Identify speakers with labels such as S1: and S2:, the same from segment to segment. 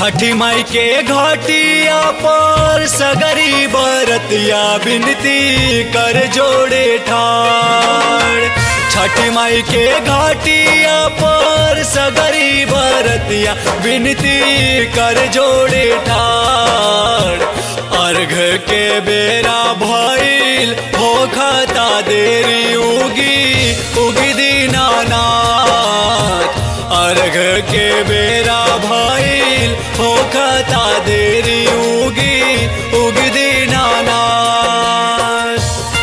S1: छठी माई के घाटिया पर सगरी बरतिया बिनती कर जोड़े ठाड़ छठी माई के घाटिया पर सगरी बरतिया बिनती कर जोड़े ठाड़ अर्घ के बेरा भइल हो खता देरी उगी उगी दीनानाथ अर्घ के बेरा भइल हो खता देरी उगी उगी दीनानाथ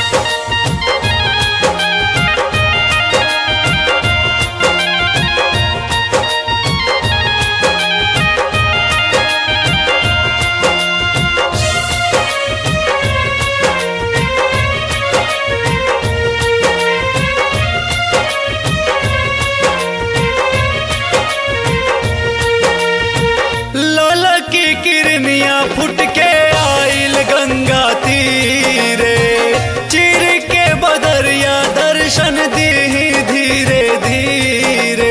S1: लाल की किरनिया फुट के आइल गंगा तीरे चिर के बदरिया दर्शन दी धीरे धीरे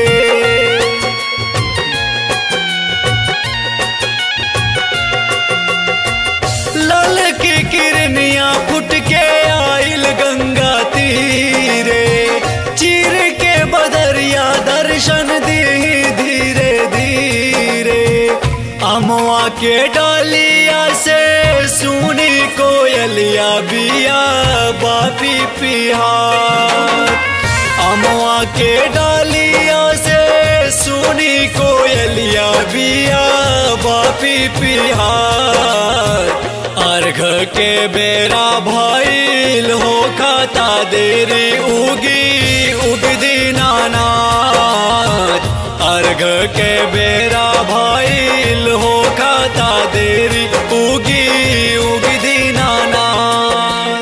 S1: लाल की किरनिया फुट के आइल गंगा तीरे चिर के बदरिया दर्शन दी धीरे धीरे अमवा के डालिया से सुनी कोयलिया बिया बापी पिहार अमवा के डालिया से सुनी कोयलिया बिया बापी पिहार अर्घ के बेरा भइल हो खाता देरी उगी उगदी नानाथ अर्घ के बेरा भइल हो खाता देरी उगी उगदी नानाथ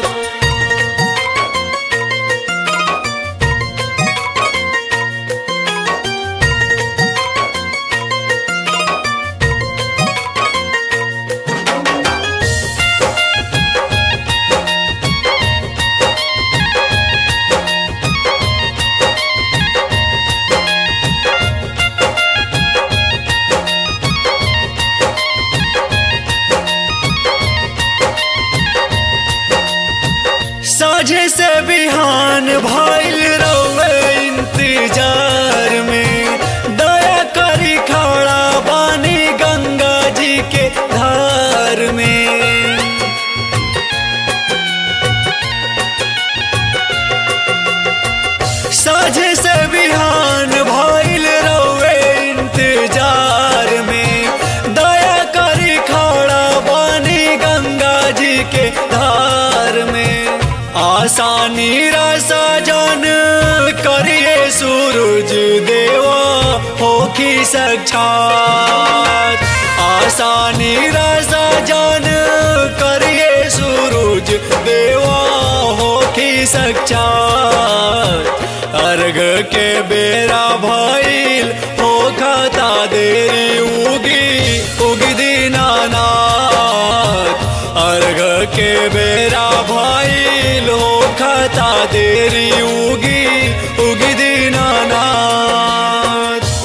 S1: साझे से बिहान भइल रवे इंतजार में दया करी खड़ा बानी गंगा जी के धार में साझे से बिहान भइल रवे इंतजार में दया करी खड़ा बानी गंगा जी के धार में आसानी रसा जान करिए सूरज देवा होखी साक्षात आसानी रसा जान करिए सूरज देवा होखी साक्षात अर्घ के बेरा भइल हो खाता देरी उगी उगदी नानाथ अर्घ के बेरा भइल हो खाता देरी उगी उगदी नानाथ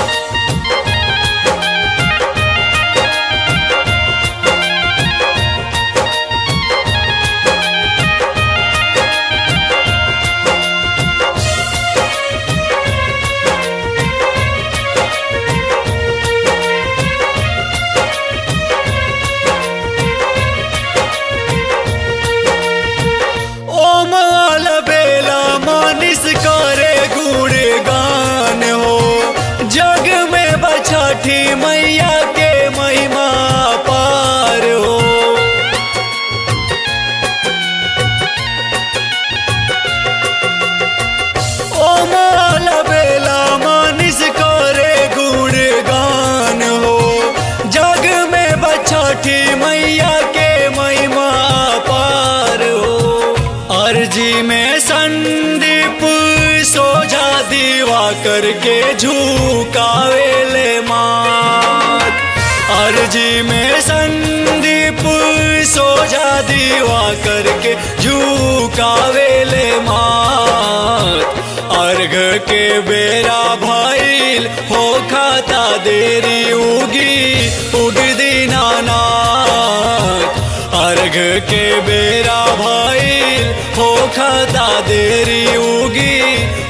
S1: ओम आल बेला मानिस करे गुण गान हो जग में बछठी मैया के महिमा पार हो ओम आल बेला मानिस करे गुण गान हो जग में बछठी मैया के महिमा पार हो अर्जी में संदीप सोझा दीवा करके झुकावेले मात अर्जी में संदीप सोझा दीवा करके झुकावेले मात अर्घ के बेरा भइल हो खाता देरी उगी उग दीनानाथ अर्घ के बेरा भइल हो खाता देरी उगी